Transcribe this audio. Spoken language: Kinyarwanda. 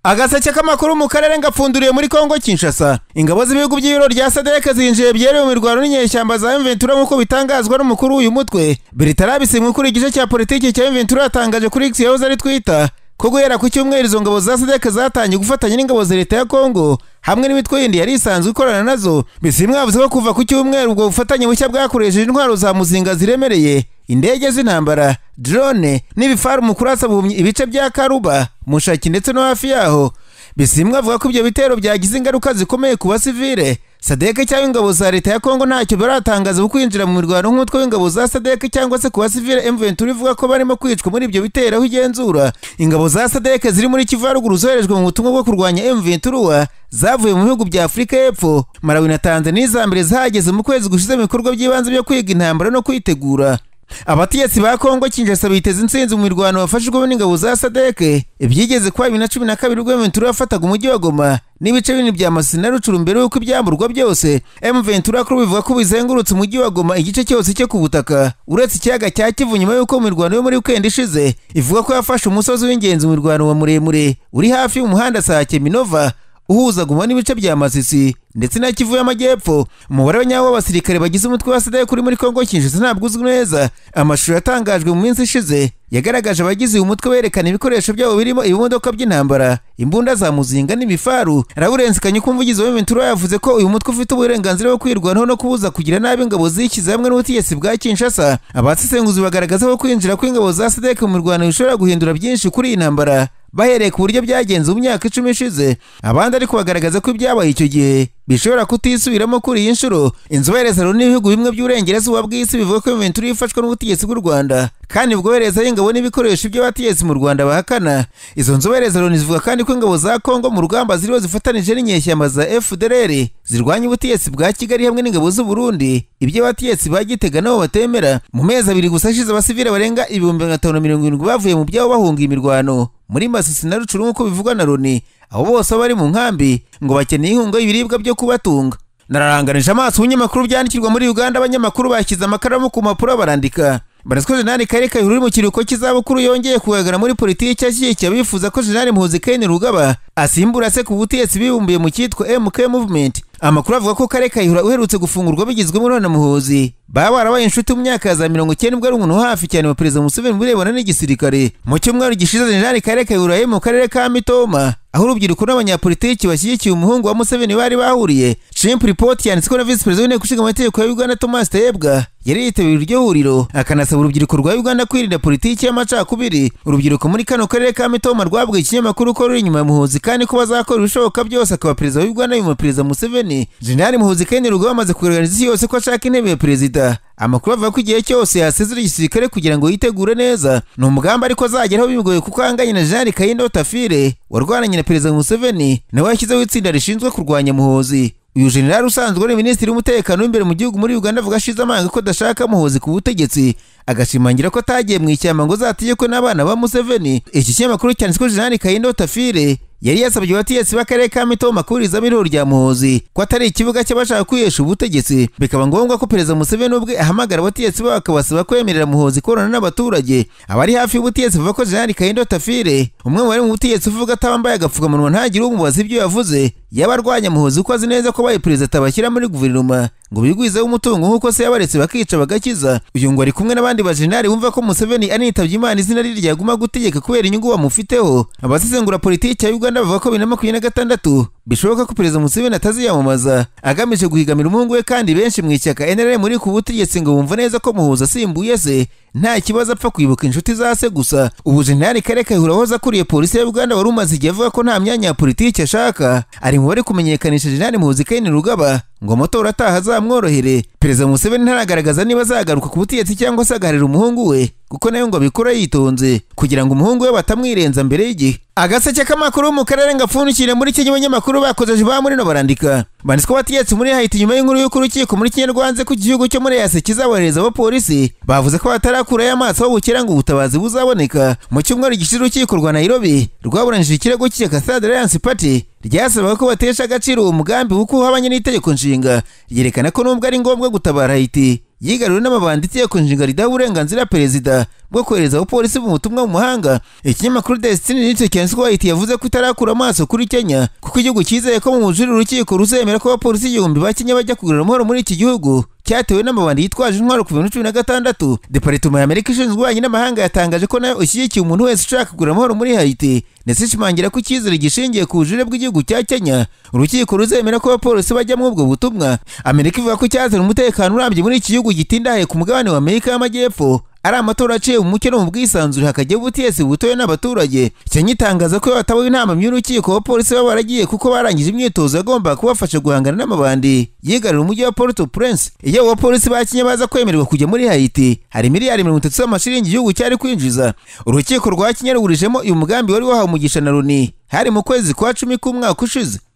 agaseke k'amakuru mu karere ngapfunduriye muri kongo kinshasa ingabo z'ibihugu by'ibiro rya sadek zinjiye byeruye mu mirwano n'inyeshyamba za mventura nk'uko bitangazwa n'umukuru w'uyu mutwe biritarabisinywe ukuri igice cya politiki cya mventura yatangaje kuri x yahoze ari twita ko guhera ku cyumweru izo ngabo za sadek zatangiye gufatanya n'ingabo za leta ya kongo hamwe n'imitwe yindi yari isanzwe ikorana nazo bisimwa yavuze ko kuva ku cyumweru ubwo bufatanye bushya bwakoresheje intwaro za muzinga ziremereye indege z'intambara drone n'ibifaru mu kurasa buhumyi ibice bya karuba mushaki ndetse no hafi yaho bisimwa avuga ko ibyo bitero byagize ingaruka zikomeye ku basivile sadeke cyangwa ingabo za leta ya kongo ntacyo baratangaza kwinjira mu mirwano nk'umutwe w'ingabo za sadeke cyangwa se ku basivile mventura ivuga ko barimo kwicwa muri ibyo bitero aho igenzura ingabo za sadeke ziri muri kivu ya ruguru zoherejwe mu butumwa bwo kurwanya mventura zavuye mu bihugu bya afurika y'epfo malawi na tanzania iza mbere zahageze mu kwezi gushize mu bikorwa by'ibanze byo kwiga intambara no kwitegura abategetsi ba kongo kinshasa biteze insinzi mu mirwano bafashijwemo n'ingabo za sadeke ibyigeze kuba bibiri na cumi na kabiri ubwo mventura yafataga umujyi wa goma n'ibice binini bya masisi na rucuru mbere y'uko ibyamburwa byose mventura kuri ubu bivuga ko bizengurutse umujyi wa goma igice cyose cyo ku butaka uretse ikiyaga cya kivu nyuma y'uko mu mirwano yo muri wikendi ishize ivuga ko yafashe umusozi w'ingenzi mu mirwano wa muremure uri hafi y'umuhanda sake minova uhuza guma n'ibice bya masisi ndetse na kivu y'amajyepfo umubare wa nyawo w'abasirikare bagize umutwe wa sadek uri muri kongo kinshasa ntabwo uzwi neza amashusho yatangajwe mu minsi ishize yagaragaje abagize uyu mutwe berekana ibikoresho byabo birimo ibimodoka by'intambara imbunda za muzinga n'ibifaru lawurence kanyuka umuvugizi wa ventura yavuze ko uyu mutwe ufite uburenganzira bwo kwirwanaho no kubuza kugira nabi ingabo zishyize hamwe n'ubutegetsi bwa kinshasa abasesenguzi bagaragaza ko kwinjira kw'ingabo za sadek mu mirwano bishobora guhindura byinshi kuri iyi ntambara bahereye ku buryo byagenze mu myaka icumi ishize abandi ariko bagaragaza ko ibyabaye icyo gihe bishobora kutisubiramo kuri iyi nshuro inzobere zaro n'ibihugu bimwe by'uburengerazuba bw'isi bivuga ko imventura yifashwe n'ubutegetsi bw'u rwanda kandi bwoherezayo ingabo n'ibikoresho by'abategetsi mu rwanda bahakana izo nzobere za loni zivuga kandi ko ingabo za kongo mu rugamba ziriho zifatanije n'inyeshyamba za fdrr zirwanya ubutegetsi bwa kigali hamwe n'ingabo z'u burundi ibyo abategetsi ba gitega nabo batemera mu mezi abiri gusa ashize abasivile barenga ibihumbi magana atanu mirongo irindwi bavuye mu byabo bahunga imirwano muri masisi na rucuru nk'uko bivugwa na loni abo bose bari mu nkambi ngo bakeneye inkunga y'ibiribwa byo kubatunga nararanganije amaso ibinyamakuru byandikirwa muri uganda abanyamakuru bashyize amakaramu ku mpapuro barandika barazwa jenali kari kayihura uri mu kiruhuko cy'izabukuru yongeye kugaragara muri politiki ashyigikiye abifuza ko jenali muhuzi kane rugaba asimbura se ku butegetsi bibumbiye mu cyitwa mk movement amakuru avuga ko kare kayihura uherutse gufungurwa bigizwemo na muhuzi baba barabaye inshuti mu myaka ya za mirongo icyenda ubwo ari umuntu hafi cyane wa perezida museveni mu birebana n'igisirikare mu cyumweru gishize jenali kare kayihura yari mu karere ka mitoma aho urubyiruko n'abanyapolitiki bashyigikiye umuhungu wa museveni bari bahuriye shimpu ripoti yanditswe na visi perezida w'inteko ishinga amategeko ya uganda thomas tayebwa yari yitabiriye iryo huriro akanasaba urubyiruko rwa uganda kwirinda politiki y'amacakubiri urubyiruko muri kano karere ka mitoma rwabwiye ikinyamakuru ko ruri inyuma ya muhuzi kandi ko bazakora ibishoboka byose akaba perezida wa uganda nyuma perezida museveni jenerali muhuzi kandi rugo bamaze kugaragariza isi yose ko ashaka intebe ya perezida amakuru avuga ko igihe cyose yasezera igisirikare kugira ngo yitegure neza ni umugambi ariko azageraho bigoye kuko ahanganye na jenerali kayindo tafire warwananye na perezida museveni nawe yashyizeho itsinda rishinzwe kurwanya muhuzi uyu jenerali usanzwe ari minisitiri w'umutekano w'imbere mu gihugu muri uganda avuga ashize amanga ko adashaka muhuzi ku butegetsi agashimangira ko atagiye mu ishyamba ngo zategekwe n'abana ba museveni iki kinyamakuru cyanditswe jenerali kayindo tafire yari yasabye abategetsi b'akarere ka mitoma kuburizamo irihoro rya muhozi ko atari ikibuga cy'abashaka kwihesha ubutegetsi bikaba ngombwa ko perezida museveni ubwe ahamagara abategetsi babo akabasaba kwemerera muhozi korana n'abaturage abari hafi y'ubutegetsi bavuga ko jenerali kayindo tafire umwe mu bari mu butegetsi uvuga atabambaye agapfukamunwa ntagire umubaza ibyo yavuze yaba arwanya muhozi uko azi neza ko baye perezida atabashyira muri guverinoma ngo bigwizeho umutungo nk'uko se yabaretse bakica bagakiza uyu ngo ari kumwe n'abandi bajenari bumva ko museveni anitabye imana izina rye ryaguma gutegeka kubera inyungu bamufiteho abasesengura politiki ya uganda bavuga ko bibiri na makumyabiri na gatandatu bishoboka ko perezida museveni ataziyamamaza agamije guhigamira umuhungu we kandi benshi mu ishyaka nra muri ku butegetsi ngo bumva neza ko muhuza asimbuye se nta kibazo apfa kwibuka inshuti za se gusa ubu jenerali kare kayihura wahoze akuriye polisi ya uganda wari umaze igihe avuga ko nta myanya ya politiki ashaka ari mu bari kumenyekanisha jenerali muhuzi kayini rugaba ngo amatora ataha azamworohere perezida museveni ntaragaragaza niba azagaruka ku butegetsi cyangwa se agaharira umuhungu we kuko nawe ngo abikora yitonze kugira ngo umuhungu we batamwirenza mbere y'igihe agaseke k'amakuru mu karere ngapfundikire muri iki abanyamakuru bakozeje ba murino barandika banditse ko bategetsi muri hayiti nyuma y'inkuru y'uko urukiko muri kinyarwanze ku gihugu cyo muri yase kizabohereza abapolisi bavuze ko batarakurayo amaso aho bukera ngo ubutabazi buzaboneka mu cyumweru gishize urukiko rwa nairobi rwaburanishije ikirego cy'ishyaka stade alliance party ryasabaga ko batesha agaciro uwo mugambi kuko uhabanye n'itegeko nshinga ryerekana ko nubwo ari ngombwa gutabara hayiti yigaruriwe n'amabanditsi yo ku nshinga ridaha uburenganzira perezida bwo kohereza abapolisi mu butumwa mu mahanga ikinyamakuru desitini n'icyo kenswayiti yavuze ko itarakura amaso kuri kenya kuko igihugu cyizeye ko mu bujurire urukiko ruzemera ko abapolisi igihumbi ba kenya bajya kugurira amahoro muri iki gihugu cyatewe n'amabandi yitwaje intwaro ku bihumbi cumi na gatandatu departema ya amerika ishinzwe ububanyi n'amahanga yatangaje ko nayo ishyigikiye umuntu wese ushaka kugura amahoro muri haiti ndetse ishimangira ko icyizere gishingiye ku bujurire bw'igihugu cya kenya urukiko ruzemera ko abapolisi bajya muri ubwo butumwa amerika ivuga ko cyazana umutekano urambye muri iki gihugu gitindaye ku mugabane wa amerika y'amajyepfo ari amatora aciye mu mucyo no mu bwisanzure hakajya ubutiyesi butoye n'abaturage kenya itangaza ko batabaho inama y'urukiko abapolisi baba baragiye kuko barangije imyitozo yagomba kubafasha guhangana n'amabandi yigarurira umujyi wa port au prince iyo abo bapolisi ba kenya baza kwemererwa kujya muri haiti hari miliyari mirongo itatu z'amashiringi igihugu cyari kwinjiza urukiko rwa kenya rugurijemo uyu mugambi wari wahawe umugisha na loni hari mu kwezi kwa cumi k'umwaka ushize